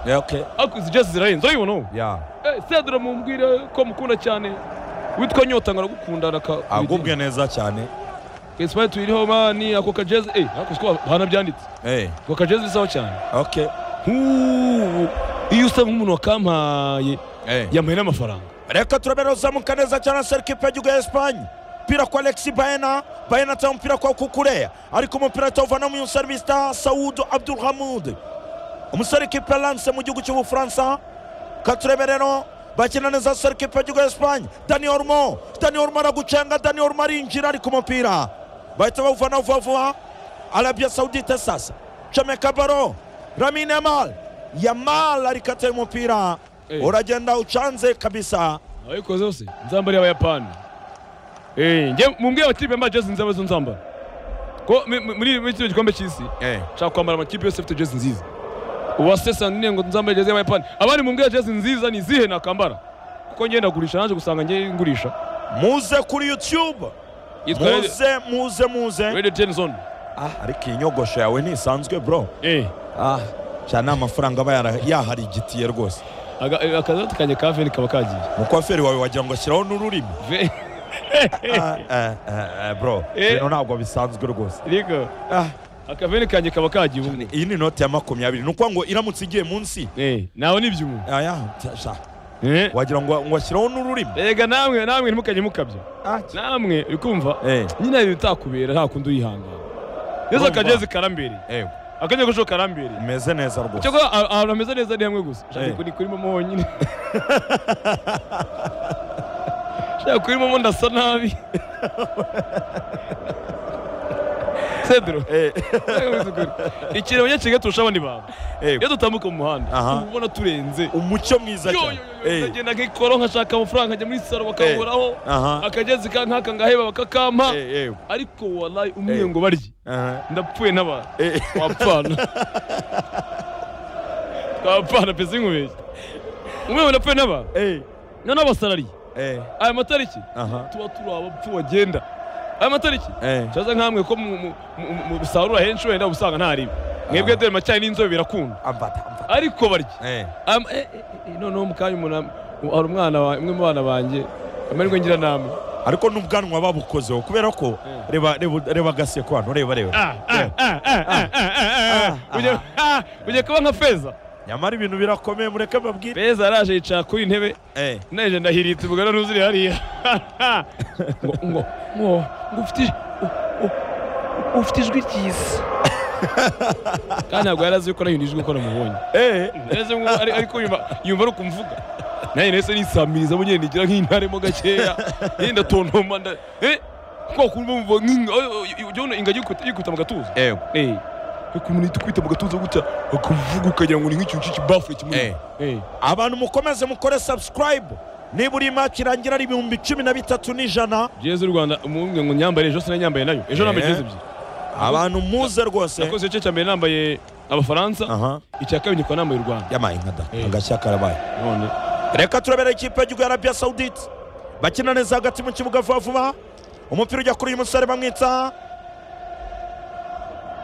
Yeah, okay. ariko izi jezi zirahenze urabibona ubu Yeah. Eh, Sandra mumbwire ko mukunda cyane witwa nyota ngo aragukunda agubwe neza cyane esipanye tuyiriho mani ako kajezi eh ariko siko banabyanditse Eh, ako kajezi bisaho cyane okay. Nk'ubu, iyo usa nk'umuntu wakampaye Eh. yambaye n'amafaranga reka turabera uzamuka neza cyane serike ipegigu ya esipanye umupira kwa alexi bayena bayena atanga umupira kwa kukureya ariko umupira atawuvana mu serivisi sawudu abdulhamud umuserike peranse mu gihugu cy'ubufaransa katurebe rero bakina neza serike ipegigu ya esipanye dani orumo dani orumo aragucenga dani orumo arinjira ariko umupira bahita bawuvana vuba vuba arabia sawudite sasa cameka baro ramine yamal yamal arikataye umupira Eh. uragenda ucanze kabisa ababikoze bose nzambari y'abayapani Eh, njye mumbwire amakipe yambaye jezi nziza arizo nzambara ko mi- mi- muri muri kino gikombe cy'isi Eh. nshaka kwambara amakipe yose afite jezi nziza uwasesa nyine ngo nzambare jezi y'abayapani abandi mumbwire jezi nziza ni izihe nakambara kuko njye ndagurisha naje gusanga njye ngurisha muze kuri youtube yitwa Red- muze muze muze red ten zone ah ariko iyi nyogosho yawe ntisanzwe bro eh ah cyane ni amafaranga aba yara- yaharigitiye rwose aga- eh, akadodo kanjye ka veni kaba kagiye umukwaferi wawe wagira ngo ashyiraho n'ururimi Ve- Ah, eh, eh, eh, bro Eh. bino ntabwo bisanzwe rwose Niko, Ah, akaveni kanjye kaba kagiye ubu iyi ni inoti ya makumyabiri ni ukuvuga ngo iramutse igiye munsi eh nawe nibyo ubu aya sha- sha, eh wagira ngo ngo ashyiraho n'ururimi Ega namwe namwe ntimukajye mukabya Ah, namwe uri kumva eh nyine hari ibitakubera nta kundi uyihangana yesu Urumva? akajezi karambereye eh akajya gusho karambereye umeze neza rwose cyakora a- ahantu hameze neza ni hamwe gusa Eh. shaka kuri kuri momo honyine shaka kuri momo ndasa nabi cedro eh ikintu abanyakigali turusha abandi bantu eh iyo dutambuka mu muhanda Aha. uba ubona turenze umucyo mwiza yo yo cyane yo, yo eh ndagenda nk'ikoro nkashaka amafaranga njya muri saro bakaburaho aha akagezi ka nkaka ngaheba bakakampa eh eh ariko warayi umwe ngo barye aha ndapfuye n'abantu eh wapfana twapfana pesa inkubeshyi umwe wenda apfuye n'abantu eh noneho abasarariye eh aya matariki aha tuba turi abapfu bagenda aya matariki eh nshaza nk'amwe ko mu- mu- mu- mu- musarura henshi wenda usanga nta riba mwebwe dore macyayi n'inzobe birakunda ambata ambata ariko barya eh Am- eh, eh, eh, noneho mu kanya umuntu am- hari umwana wa- umwe mu bana banjye amahirwe ngira namwe ariko n'ubwanwa babukozeho kubera ko reba reba reba agaseko hano reba reba Ujya- ah, ujya kuba nka feza nyamara ibintu birakomeye mureke babwire feza yaraje yicara kuri iyi ntebe eh naje ndahiritse ubugana n'uzuri hariya ngo ngo ngo ngo ufite ij- u- u- ufite ijwi ryiza kandi ntabwo yari azi ko nayo nijwi ko namubonye eh neza nko- ari- ariko yumva yumva ari ukumvuga nayo nahise nisamiriza mu nyine nigira nk'intaremo gakeya nyine ndatontoma nda eh ko kumva mvuga nk'inga oh, oh, ujya ubona inga yikuta yikuta mu gatuza eh eh ukuntu uhita ukwita mu gatuza gutya akavuga ukagira ngo ni nk'ikintu cy'ikibafure kimwe Eh. eh abantu mukomeze mukore subscribe niba uri match irangira ari ibihumbi cumi na bitatu n'ijana jezi y'u rwanda umwe ngo nyambare ejo sinanyambaye nayo ejo nambaye Eh. jezi ebyiri abantu muze rwose nakoze igice cya mbere nambaye abafaransa aha icya kabiri nkaba nambaye u rwanda yamaye nkada Eh. agashya karabaye none reka turabera ikipe y'igihugu ya arabiya sawudite bakina neza hagati mu kibuga vuba vuba umupira ujya kuri uyu musore bamwita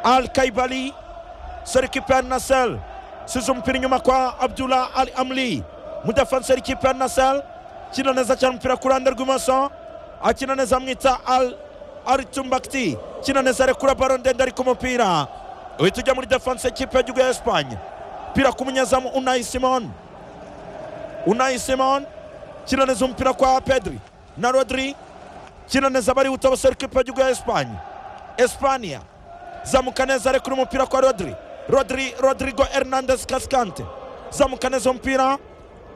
al kaibali serikipe ya nasel size umupira inyuma kwa abdullah al amli mudafanseri ikipe ya nasel akina neza cyane umupira ku ruhande rw'imoso akina neza amwita al aritumbakti akina neza arekura baro ndende ariko umupira uhita ujya muri defanse y'ikipe y'igihugu ya esipanye umupira ku munyezamu unayi simoni Unai Simon kina neza umupira kwa Pedri na Rodri kina neza bari utabasera ikipe y'igihugu ya Espanye Espanya zamuka neza ari kuri umupira kwa Rodri Rodri Rodrigo Hernandez Cascante zamuka neza umupira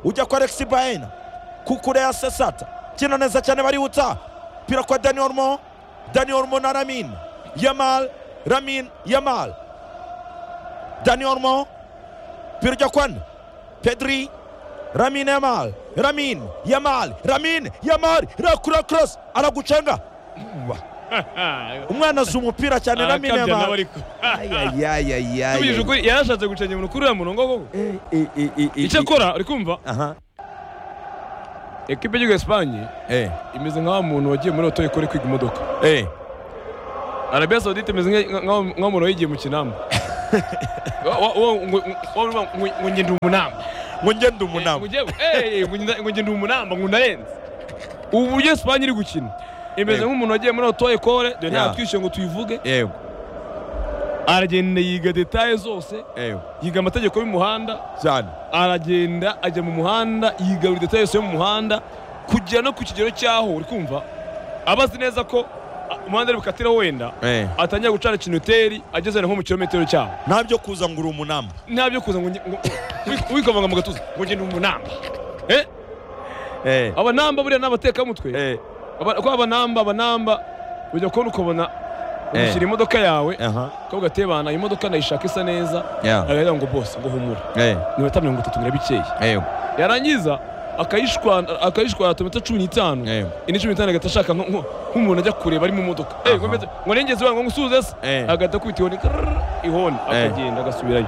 ujya kwa Alexis Baena kukure ya Sesata kina neza cyane bari uta umupira kwa Dani Olmo Dani Olmo na Ramin Yamal Ramin Yamal Dani Olmo umupira ujya kwa nde. Pedri Ramin Yamal, Ramin Yamal, Ramin Yamal, rakura cross aragucenga. Umwana azi umupira cyane Ramin arakabya nawe Yamal. ariko tubijije Ayayayayay. ukuri yarashatse gucenya umuntu kuri uriya murongo koko icyo akora uri kumva Aha. ekipe y'igihugu ya esipanye Eh. imeze nk'aho umuntu wagiye muri oto ikora kwiga imodoka Eh. arabiya sawudite imeze nka- nka- nk'aho nk'aho umuntu wayigiye mu kinamba ngo ngende umunamba ngo ngende umunama ngo ngende umunamba ngo unarenze ubu buryo esipanye iri gukina imeze Yego. nk'umuntu wagiye muri oto ekore dore Yeah. ntabwo twishyuye ngo tuyivuge yego aragenda yiga detaye zose yego yiga amategeko y'umuhanda cyane aragenda ajya mu muhanda yiga buri detaye yose yo mu muhanda kugera no ku kigero cy'aho uri kumva aba azi neza ko a- umuhanda ari bukatiraho wenda Eh. atangira gucana kinoteri ageze wenda nko mu kilometero cyaho nta byo kuza ngo uri umunama nta byo kuza ngo nge- ngo- wi- wikomanga mu gatuza ngo ngende mu namba Eh? Eh, abanamba buriya ni abatekamutwe eh, Aba- ko abanamba abanamba ujya kubona ukabona Eh. ugashyira imodoka yawe aha, ukavuga atebana iyi modoka ndayishaka isa neza yeah, agahiga ngo bose ngo humura eh, iminota mirongo itatu bikeye yego, yarangiza akayishwana akayishwana iminota cumi n'itanu Yego. indi cumi n'itanu agahita ashaka nko- nko- nk'umuntu ajya kureba ari mu modoka Eh, ngo mbe- ngo nengeze wange ngo ngusuze se Eh. agahita akubita ihoni krrrr, ihoni Eh. akagenda agasubirayo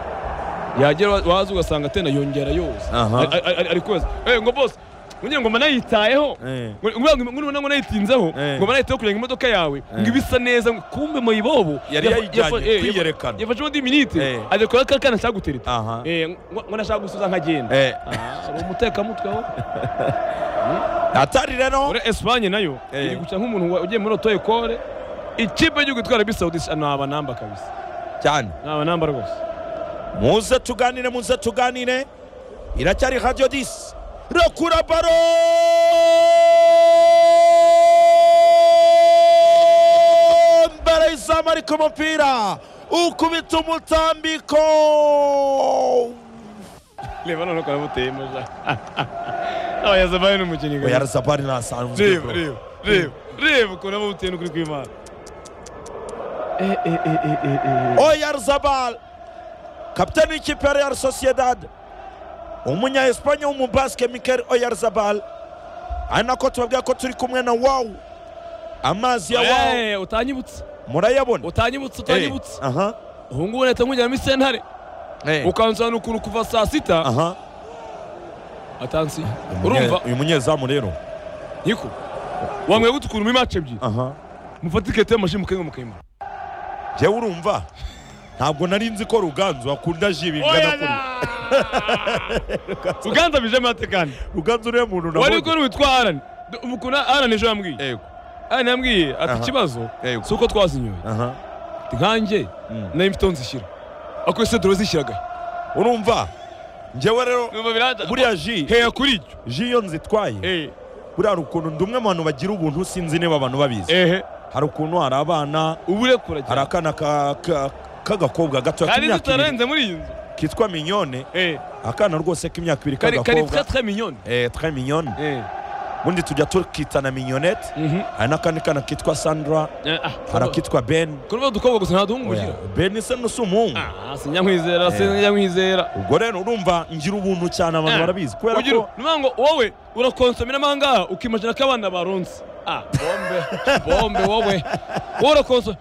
yagera wa- waza ugasanga atena yongera yose Aha. Ari- ari- ari- ari koza Eh, ngo bose ngira ngo mba nayitayeho Eh. Ngo- ngo ngo nibona ngo nayitinzeho Eh. ngo mba nayitayeho kugira ngo imodoka yawe ngo Eh. ibe isa neza ngo kumbe mayibobo Yari yafa- yayijyanye yafa- eh, yafa- kwiyerekana. yafashe indi minite Eh. ajya kora ka kana ashaka gutereta aha, Eh, ngo ngo nashaka gusubiza nkagenda eh, hari umutekamutwe aho atari rero, muri esipanye nayo Eh. iri gukina nk'umuntu wa- ugiye muri oto ekore ikipe y'igihugu itwara bisi sawudi ni abanamba kabisa cyane, ni abanamba rwose muze tuganire, muze tuganire, iracyari radiyo disi, rekura baro, mbere y'izamu ariko umupira, ukubita umutambiko, reba noneho karamuteyemo ja abayazabaye ni umukinnyi oya reba razabari ntasanzwe, reba reba reba ukuntu aba buteye n'ukuri kw'imana Eh, eh, eh, eh, eh, eh. Oyar Zabal kapiteni w'ikipe ya Real Sociedad umunya Espanye w'umubaske Mikel Oyar Zabal ari nako tubabwira ko turi kumwe na wow amazi ya wow Eh, utanyibutse murayabona utanyibutse Eh, utanyibutse aha ubu ngubu leta nkujyana muri sentare eh, ukansobanura ukuntu kuva saa sita aha atansi Uyu munye- urumva uyu munyezamu rero niko wamwe gutukura muri match ebyiri aha mufate ikete y'amashini mukayinga mukayimura jyewe urumva ntabwo nari nzi ko Ruganzu akunda ji bingana kuriya uganza bijemo ate kandi Ruganzu uriya muntu wari nabonye ukora witwa arani umukuna arani ejo yambwiye Yego, arani yambwiye ati Aha. ikibazo Yego. si uko twazinyoye aha nkanjye Mm. nayo mfite aho nzishyira ako ese dore zishyiragahe urumva njyewe rero numva biranta buriya ji heya kuri ibyo ji iyo nzitwaye Eh, buriya hari ukuntu ndi umwe mu bantu bagira ubuntu sinzi niba abantu babizi ehe hari ukuntu hari abana ubu urekura hari cyane akana ka- ka- k'agakobwa gato kandi k'imyaka ibiri tutarenze muri iyi nzu kitwa minyone Eh, akana rwose k'imyaka ibiri kari kari très k'agakobwa très mignonne Eh, très mignone Eh, ubundi tujya tukitana mignonette mhm. hari n'akandi kana kitwa sandra Eh, ah, hari akitwa ben kuruva dukobwa gusa nta duhungu Oya, mugira ben se nusi umuhungu ah sinyankwizera Eh. sinyankwizera ubwo rero urumva ngira ubuntu cyane abantu Eh, barabizi kubera ugira ko ni ukuvuga ngo wowe urakonsomera amangaha ukimajina ko abana baronse ah bombe bombe wowe wowe urakonsomera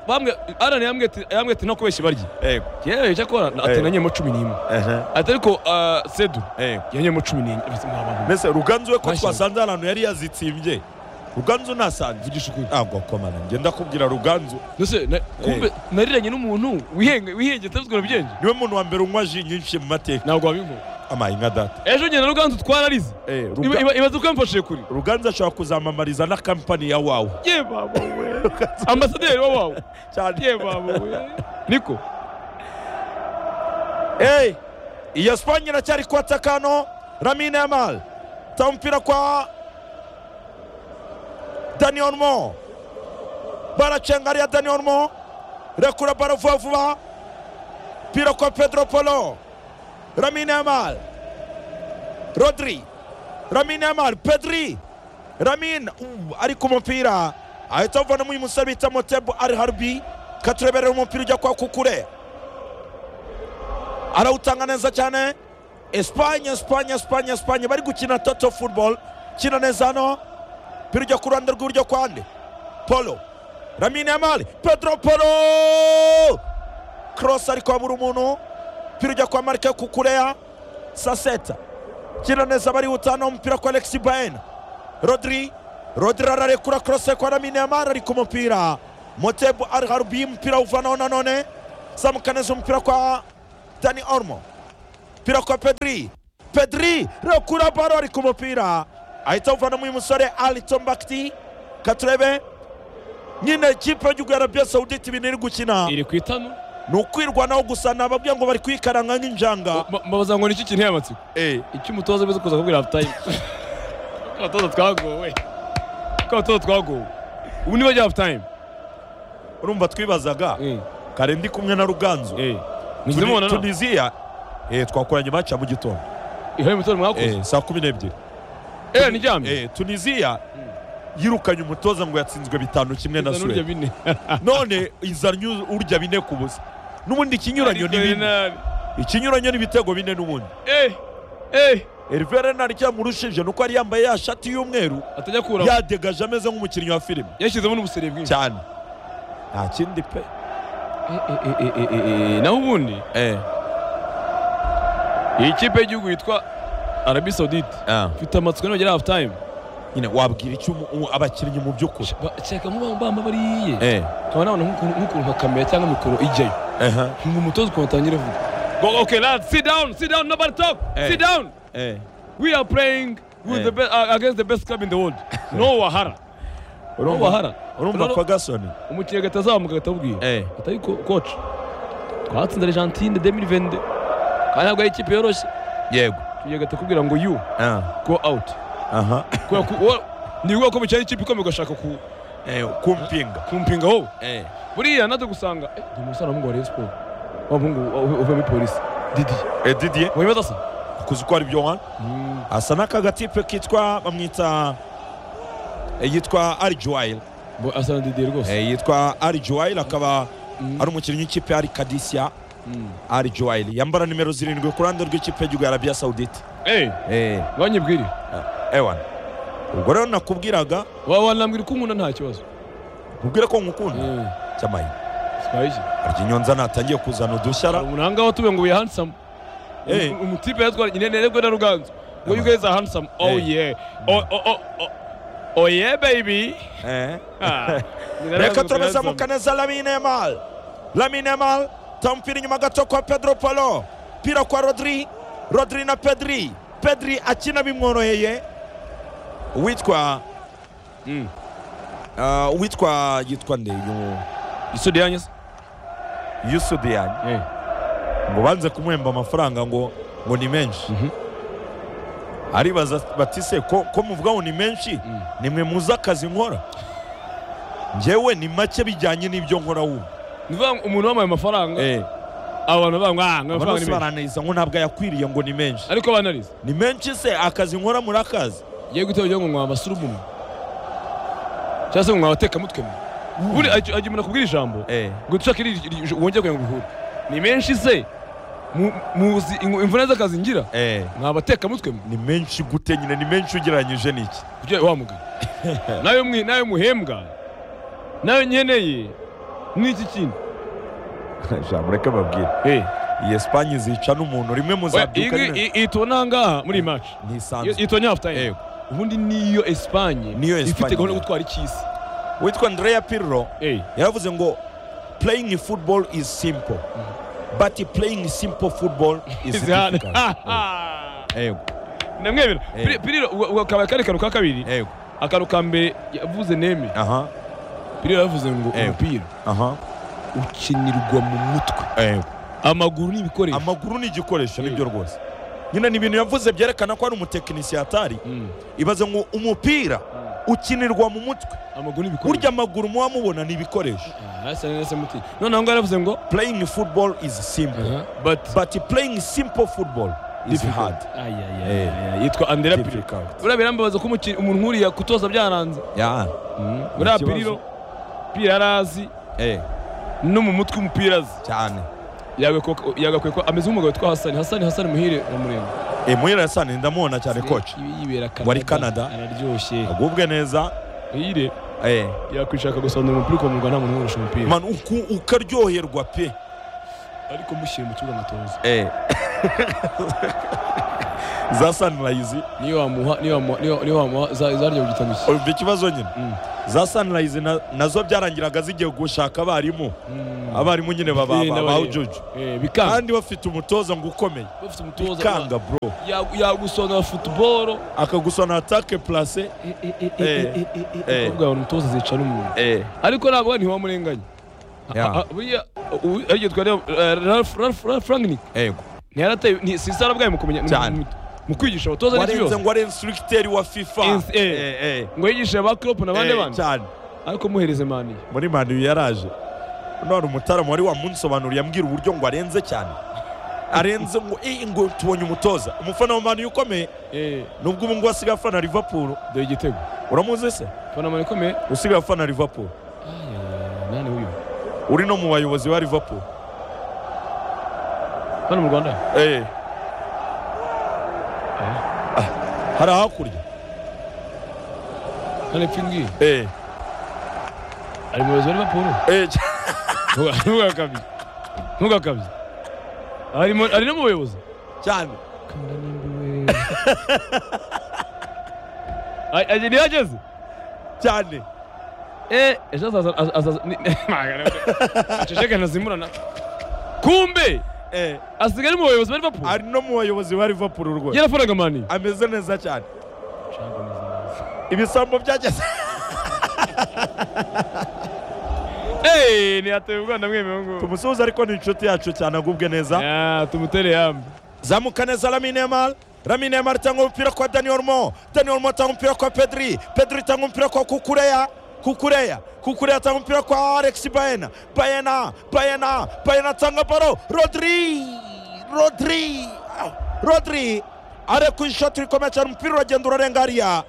bamwe arana yambwiye ati yambwiye ati nta kubeshya barya Eh, yewe icyo akora ati Eh. nanyemo cumi n'imwe ehe, ati ariko ah, sedu eh. yanyemo cumi n'imwe basi mwabana mbese ruganzu we ko Mashya. twasanze ahantu yari yazitsimbye ruganzu nasanze vugisha ukuri ntabwo komana ngenda kubwira ruganzu mbese na- kumbe nariranye n'umuntu wihenge wihenge utabizwa byenge niwe muntu wa mbere unywa ji nyinshi mu mateka ntabwo wabivuga amaye nka data ejo ngenda ruganzu twararise Eh, Ruga- Iba- iba- ibaze uko yamfashije kure ruganzu ashobora kuzamamariza na kampani ya wawe ye baba we ambasaderi wawawe cyane ye baba we niko Eh, iyo spanye iracyari ku atakano ramine yamal ta umupira kwa dani onmo baracenga ariya dani onmo rekura baro vuba vuba pira kwa pedro polo ramine yamal rodri ramine yamal pedri ramin uh, ari ku mupira ahita avana uyu musore bita motebo ari harbi katureberera umupira ujya kwa kukure arawutanga neza cyane esipanye esipanye esipanye esipanye bari gukina toto football kina neza hano pira ujya ku ruhande rw'iburyo kwande polo ramine yamali pedro polo cross ariko habura umuntu pira ujya kwa marike kukureya saseta kina neza barihuta hano umupira kwa alexi baena rodri rodri ararekura cross kwa ramine yamali ari ku mupira motebu ari harubi umupira awuvanaho nanone zamuka neza umupira kwa dani ormo umupira kwa pedri pedri rekura baro ari ku mupira ahita awuvanamo uyu musore aliton bakiti katurebe nyine ikipe y'igihugu ya arabiya sawuditi ibintu iri gukina iri ku itanu ni ukwirwanaho gusa nababwira ngo bari kwikaranga nk'injanga Ba- mbabaza ngo nicyo kintu y'amatsiko icyo umutoza amaze kuza kubwira hafutayimu ko abatoza twagowe ko abatoza twagowe ubu ni bajya hafutayimu urumva twibazaga kare ndi kumwe na ruganzu mugize mubona Tuni- nawe tunisiya eh, twakoranye match ya mu gitondo ihari umutoza mwakoze Eh, saa kumi n'ebyiri eee niryamye Eh, tunisiya yirukanye umutoza ngo yatsinzwe bitanu kimwe na Kugeza n'urya suwedi bine none izanye urya bine ku busa n'ubundi ikinyuranyo ni Ariko bine Renard, ikinyuranyo n'ibitego bine n'ubundi eh, eh, Hervé Renard cyamurushije nuko yari yambaye ya shati y'umweru atajya kuramo yadegaje ameze nk'umukinnyi wa filime yashyizemo n'ubusere bwinshi cyane nta kindi pe Eh, eh, eh, eh, eh, eh, eh, naho ubundi eh. iyi kipe y'igihugu yitwa arabi saudite ah. mfite amatsiko nibagera hafu tayimu nyine wabwira icyo umu- umu- abakinnyi mu by'ukuri cyeka nk'ubu bamba bariye eh. nkaba nabona nk'ukuntu- nk'ukuntu nka kamera cyangwa mikoro ijyayo uh-huh. ngo umutoza ukuntu atangira avuga Go- okay lads sit down sit down nobody talk Eh. sit down eh. we are playing with Eh. the best, uh, against the best club in the world no wahara no wahara urumva Ronaldo- Ferguson umukinnyi agahita azamuka agahita abubwira eh. atari ko koci twatsinze argentine demi vende kandi ntabwo ari ikipe yoroshye yego tugiye agahita akubwira ngo you ah. go out aha kubera ko uwo- ni ubwoko bukeye ikipe ikomeye ugashaka ku eh, kumpinga kumpinga wowe eh. buriya naje gusanga eh, ndi umusore w'umuhungu wa Rayon Sport wa muhungu uvamo polisi didi eh, didier wibaza se kuzi ko ari byo wana asa n'aka gatipe kitwa bamwita eh, yitwa ari joel bo asa na didi rwose eh, yitwa ari joel akaba Mm. ari umukinnyi w'ikipe ya ari kadisiya Mm. ari joel yambara nimero zirindwi ku ruhande rw'ikipe y'igihugu ya arabiya sawudite eh eh. wanyibwire ewana ubwo rero nakubwiraga wa wanambwira uko nkunda nta kibazo nkubwire ko ngukunda eh cyamaye sibayije harya inyonza natangiye kuzana udushya hari umuntu ahangaho tube ngo we handsome Eh. Um- umutipe yatwara nyine nerego na ruganzu ngo you guys are handsome oh Eh. yeah oh oh oh oh, oh yeah baby eh. Ah. Nyine reka aravuga ko turabizamuka handsome. neza lamine mal lamine mal tamupira inyuma gato kwa pedro palo pira kwa rodri rodri na pedri pedri akina bimworoheye uwitwa Mm. uh, uwitwa yitwa nde yu- isudi yanyise yusudiyani eh ngo banze kumuhemba amafaranga ngo ngo ni menshi Mhm. aribaza bati se ko, ko muvuga ngo ni menshi Mm. nimwe muzi akazi nkora njyewe ni make bijyanye n'ibyo nkora wumva ni ukuvuga ngo umuntu wambaye amafaranga abo bantu bavuga ngo ah abantu ngo amafaranga ni bose menshi barananiza ngo ntabwo yakwiriye ngo ni menshi ariko banarize ni menshi se akazi nkora muri akazi ye gutera ugira ngo mwa basurumu cyangwa se ngo mwa batekamutwe mwe buri ajya ajya umuntu akubwira ijambo ngo dushake iri- iri- iri- wongere kugira ngo bihure ni menshi se mu- muzi ingu- imvune z'akazi ngira mwa batekamutwe mwe ni menshi gute nyine ni menshi ugereranyije n'iki kugira wa mugabo nawe mwi- nawe muhembwa nawe nkeneye n'iki kindi ijambo reka babwire iyi esipanye zica n'umuntu rimwe muzabyuka iyi nyine ngiyi itubona aha ngaha muri iyi maci ni isanzwe itubona hafu tayime Yego. ubundi niyo esipanye Niyo ifite Espagne. gahunda yo gutwara icy'isi witwa andrea pirro Eh. yaravuze ngo playing football is simple but playing simple football is difficult yego ndamwemera Eh. Pir- piriro ubu- ubu akaba kari kantu ka kabiri yego akantu ka mbere yavuze neme aha piriro yavuze ngo Eh. umupira aha ukinirwa mu mutwe yego amaguru ni ibikoresho amaguru ni igikoresho Eh. nibyo rwose nyine ni ibintu yavuze byerekana ko ari umutekinisiye atari Mm. ibaze ngo umupira ukinirwa mu mutwe amaguru ni ibikoresho burya amaguru muba mubona ni ibikoresho Ah, asa neza muti noneho ngo yaravuze ngo playing football is simple but but playing simple football is Difficult. hard Ay, ay, ay, Eh. ay, ay. yitwa andera piriro difficult buriya birambabaza ko umuki- umuntu nkuriya kutoza byaranze yeah buriya Ikibazo. piriro piriro arazi eh no mu mutwe umupira azi cyane Yagakwe- yagakwiye ko ameze nk'umugabo witwa hasani hasani hasani muhire muremure eh muhira yasani ndamubona cyane coach Ibi- yibera Wari Canada. araryoshye agubwe neza muhire eh yakwishaka gusonda umupira ukamurwa nta muntu worosha umupira man uku ukaryoherwa pe ariko mushyire mu kibuga amatoza eh za sanirayizi niyo wamuha niyo wamuha niyo- niyo wamuha za- zarya ku gitanushye umva ikibazo nyine Mm. za sanirayizi na- nazo byarangiraga zigiye gushaka abarimu abarimu nyine Eh, n'abarimu. babawujuju Eh, bikanga kandi bafite umutoza ngo ukomeye bafite umutoza kanga bro ya- yagusonora futuboro akagusana atake plase abakobwa babona umutoza zicara umuntu ariko ntabwo ntiwamurenganya Yeah. Ah, ah, buriya ubu- ariko twareba eh, Ralph- Ralph- Ralph Rangnick yego ntiyarateye ni- si sarabwaye mu kumenya mu- Cyane. mu- mu kwigisha abatoza n'ibyo warenze byose ngo ari instructeur wa fifa Ins- eh. Eh, eh. ngo yigishe ba Klopp n'abandi Eh, bana cyane ariko muhereze mani muri mani yaraje none umutaramu wari wamunsobanuriye ambwira uburyo ngo arenze cyane arenze ngo "Eh, ngo tubonye umutoza umufana wa mani ukomeye eh nubwo ubu ngubu asigaye afana liverpool dore igitego uramuzi se fana mani ikomeye usigaye afana liverpool nani uyu uri no mu bayobozi ba liverpool hano mu Rwanda Eh. Ah, hari hakurya hano epfo ngiyi Eh, ari mu bayobozi ba Liverpool eh, cy- Ntuga- ntugakabye ntugakabye ari mu- ari no mu bayobozi cyane kanda nimba iwe ntiyageze cyane Eh, ejo azaza az- azaza ni- aceceke ntazimurana kumbe Eh, asigaye ari mu bayobozi ba Liverpool ari no mu bayobozi ba liverpool rwose yarafanaga mani ameze neza cyane ibisambo byageze Eh, ntiyateye ubwana mwemewe ngo tumusuhuza ariko ni inshuti yacu cyane agubwe neza Ya, tumutere yambi zamuka neza Lamine Yamal Lamine Yamal tanga umupira kwa Dani Olmo Dani Olmo tanga umupira kwa Pedri Pedri tanga umupira kwa Kukureya Kukureya Kukureya tanga umupira kwa Alex Baena Baena Baena Baena tanga baro Rodri Rodri Ah, Rodri ari ku ishoti rikomeye cyane umupira uragenda urarenga hariya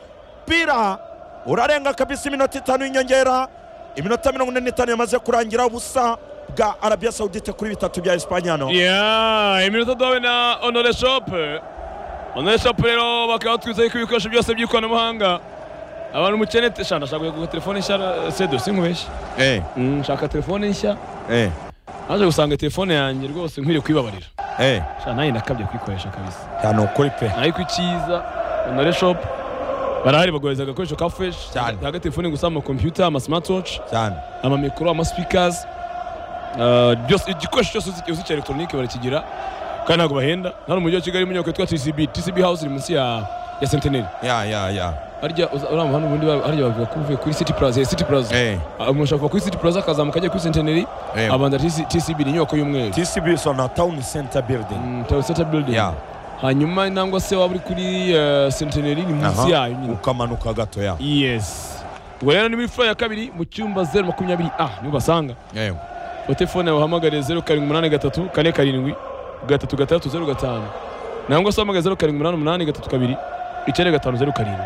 mpira urarenga kabisa iminota itanu y'inyongera iminota mirongo ine n'itanu yamaze kurangira ubusa bwa Arabia Saudite kuri bitatu bya Espanya hano ya iminota duhabona onore shopu onore shopu rero bakaba batwizaho ko ibikoresho byose by'ikoranabuhanga abantu umukene te- shana nshaka kugura telefone nshya ra- sedo sinkubeshye eh Mm, nshaka telefone nshya eh naje gusanga telefone yanjye rwose nkwiriye kuyibabarira eh shana nanjye ndakabya kuyikoresha kabisa cyane ukuri pe ariko icyiza onore shopu barahari bagohereza agakoresho ka fresh Cyane. nta telefone gusa ama computer ama smartwatch cyane ama mikoro ama speakers Uh, byose igikoresho cyose uzi- uzi cya elegitoronike barakigira kandi ntabwo bahenda hano mu mujyi wa kigali mu nyubako yitwa tcb tcb house iri munsi ya ya sentineri ya ya ya harya uza- uramu hano ubundi ba- harya bavuga ko uvuye kuri city plaza eh, city plaza eh Ah, umuntu ashobora kuva kuri city plaza akazamuka ajya kuri sentineri eh abanza TC- tcb ni inyubako y'umweru TCB is on a town center building Mm, Tower Center building ya hanyuma nangwa se waba uri kuri eh, sentineri ni munsi yayo nyine ukamanuka gato ya yes ubwo rero ni muri fura ya kabiri mu cyumba zeru makumyabiri a niho basanga eh wa telefone wahamagare zeru karindwi umunani gatatu kane karindwi gatatu gatandatu zeru gatanu nangwa se wahamagare zeru karindwi umunani umunani gatatu kabiri icyenda gatanu zeru karindwi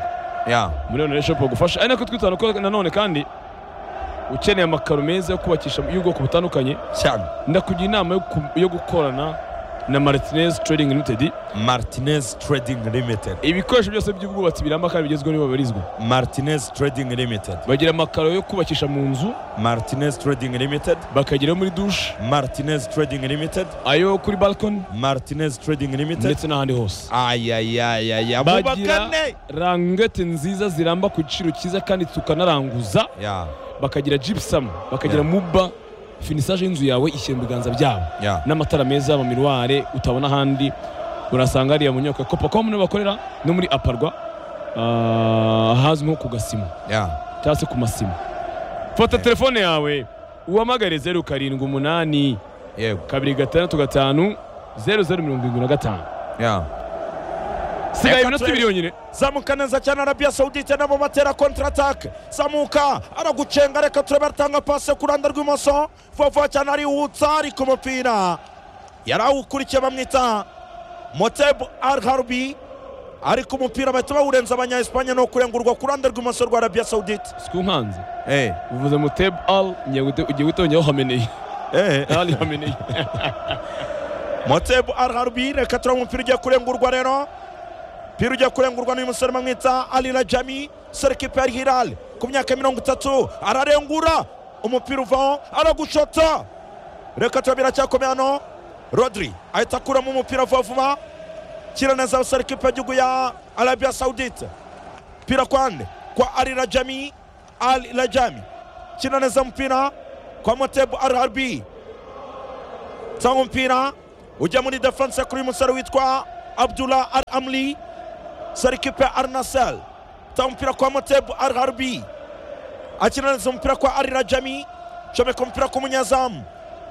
ya muri onurayini shopu bagufasha ari nako twitana ko nanone kandi ukeneye amakaro meza yo kubakisha y'ubwoko butandukanye cyane ndakugira inama yo ku- yo gukorana na martinez trading limited Martinez Trading Limited ibikoresho byose by'ubwubatsi biramba kandi bigezweho nibo babarizwa Martinez Trading Limited bagira amakaro yo kubakisha mu nzu Martinez Trading Limited bakageraho muri dushe Martinez Trading Limited ayo kuri balkoni Martinez Trading Limited ndetse n'ahandi hose ayayayaya bagira mubakane rangete nziza ziramba ku giciro cyiza kandi tukanaranguza ya bakagira gypsum bakagira Yeah. muba finisage y'inzu yawe ishyira mu biganza byabo ya n'amatara meza amamiruware utabona ahandi urasanga hariya mu nyubako ya copacomu niho bakorera no muri aparwa ah, ahazwi nko ku gasima ya cyangwa se ku masima fata telefone yawe uhamagare zeru karindwi umunani yego kabiri gatandatu gatanu zeru zeru mirongo irindwi na gatanu ya sigaye Reka iminota twe- ibiri yonyine zamuka neza cyane Arabia Saudite nabo batera kontra atake zamuka aragucenga reka turebe aratanga pase ku ruhande rw'imoso vuba vuba cyane arihutsa ari ku mupira yarawukurikiye bamwita moteb al harbi ari ku mupira bahita bawurenza abanya Espagne no kurengurwa ku ruhande rw'imoso rwa Arabia Saudite sikunkanze eh uvuze mu teb al ugiye gutonyaho hameneye eh ali hameneye moteb al harbi reka turebe umupira ugiye kurengurwa rero umupira ugiye kurengurwa n'uyu musore bamwita ali rajami serikipe ya hilal ku myaka mirongo itatu ararengura umupira uvaho aragushota reka turebe biracyakomeye hano rodri ahita akuramo umupira vuba vuba kina neza abasore ikipe y'igihugu ya arabia sawudite mpira kwande kwa ali rajami ali rajami kina neza mpira kwa motebu rrb cyangwa mpira ujya muri defense kuri uyu musore witwa abdullah al amli sore ikipe ya arnasel cyangwa umupira kwa motebu rrb akina neza umupira kwa ali rajami comeka umupira ku munyezamu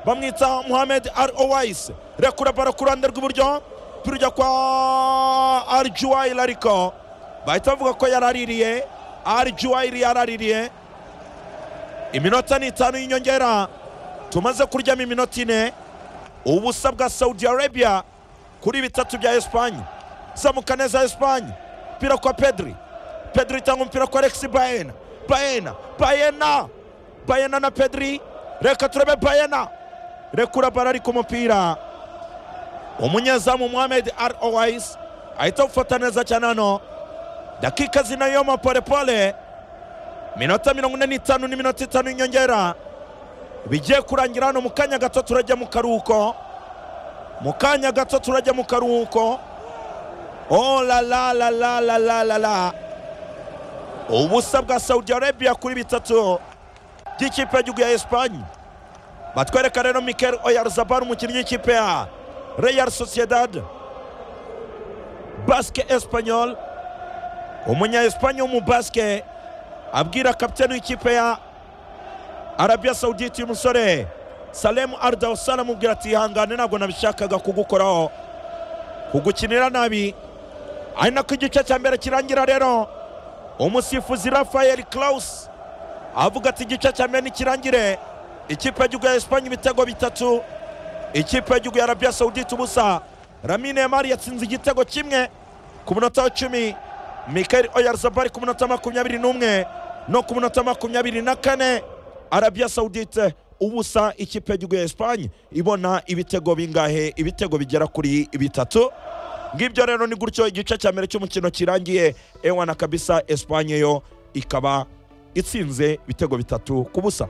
bamwita muhamed al owais rekura baro ku ruhande rw'iburyo mpira ujya kwa al juwairi ariko bahita bavuga ko yaraririye al juwairi yaraririye iminota ni itanu y'inyongera tumaze kuryamo iminota ine ubusa bwa saudi arabia kuri bitatu bya esipanye zamuka neza esipanye umupira kwa pedri pedri itanga umupira kwa alexi bayena bayena bayena bayena na pedri reka turebe bayena rekura bara ari ku mupira umunyezamu muhamed ar owais ahita awufata neza cyane hano dakika zinayoma polepole minota mirongo ine n'itanu n'iminota itanu y'inyongera bigiye kurangira hano mu kanya gato turajya mu karuhuko mu kanya gato turajya mu karuhuko oh la la la la la la la la ubusa bwa saudi arabia kuri bitatu by'ikipe y'igihugu ya esipanye batwereka rero mikel oyarzabal umukinnyi w'ikipe ya real sociedad basike esipanyol umunya esipanye w'umubasike abwira kapitani w'ikipe ya arabia saudite uyu musore salemu ardawusara amubwira ati ihangane ntabwo nabishakaga kugukoraho kugukinira nabi ari nako igice cya mbere kirangira rero umusifuzi rafael claus avuga ati igice cya mbere nikirangire ikipe y'igihugu ya esipanye ibitego bitatu ikipe y'igihugu ya arabiya sawudite ubusa ramine yamari yatsinze igitego kimwe ku munota wa cumi mikari oyarzabari ku munota makumyabiri n'umwe no ku munota makumyabiri na kane arabiya sawudite ubusa ikipe y'igihugu ya esipanye ibona ibitego bingahe ibitego bigera kuri bitatu ngibyo rero ni gutyo igice cya mbere cy'umukino kirangiye ewana kabisa esipanye yo ikaba itsinze ibitego bitatu ku busa